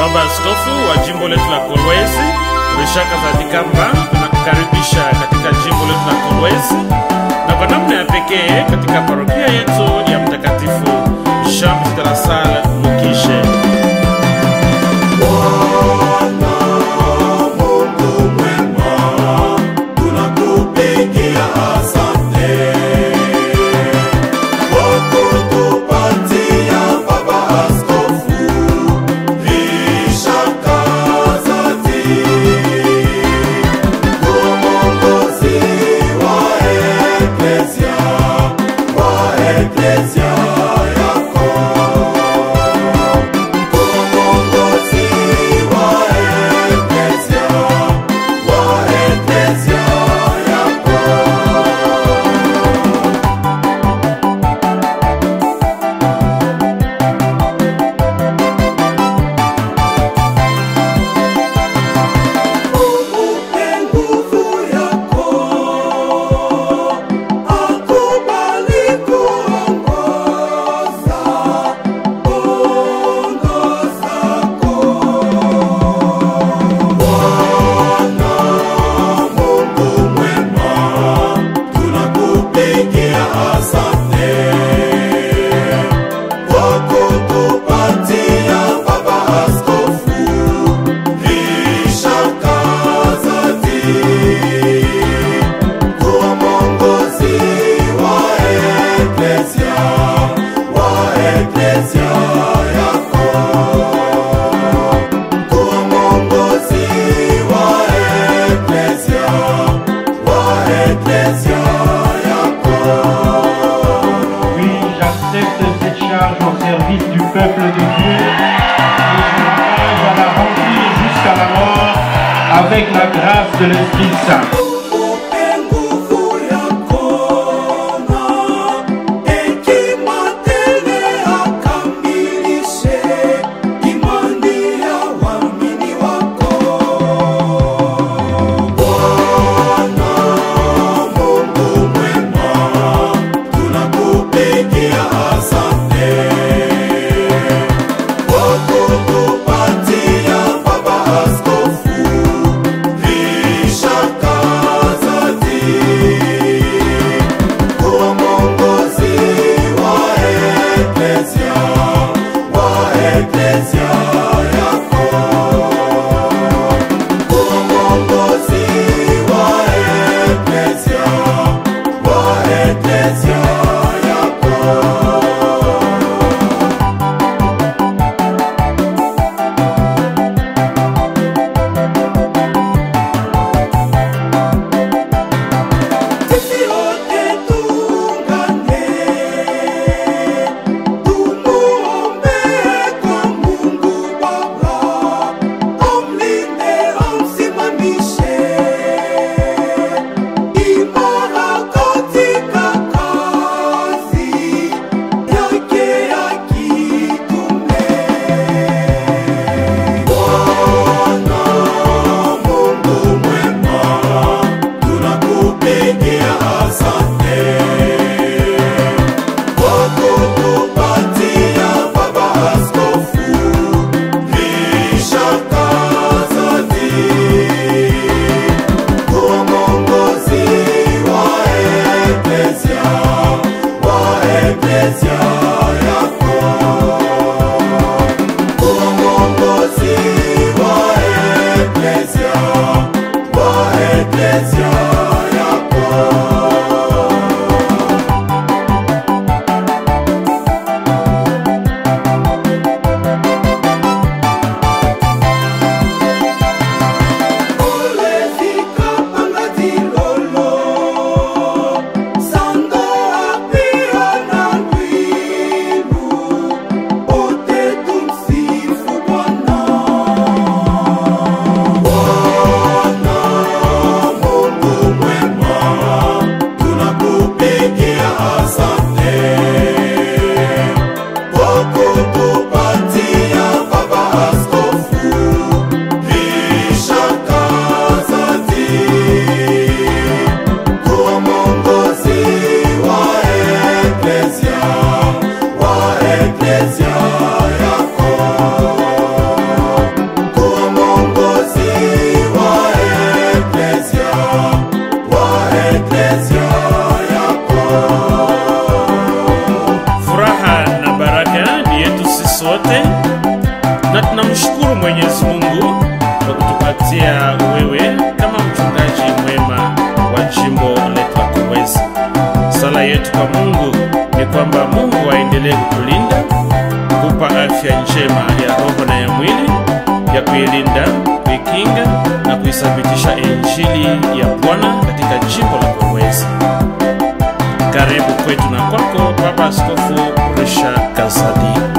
Baba Askofu wa jimbo letu la Kolwezi, Rishaka Zadikamba, tunakukaribisha katika jimbo letu la Kolwezi na kwa namna ya pekee katika parokia yetu ya Mtakatifu Jean de la Salle Mukishe. Oui, j'accepte cette charge au service du peuple de Dieu et je m'engage à la remplir jusqu'à la mort avec la grâce de l'Esprit Saint. Askofu Rishaka aendelee kutulinda, kupa afya njema ya roho na ya mwili, ya kuilinda, kuikinga na kuithabitisha Injili ya Bwana katika jimbo la Kolwezi. Karibu kwetu na kwako, Baba Askofu Risha Kazadi.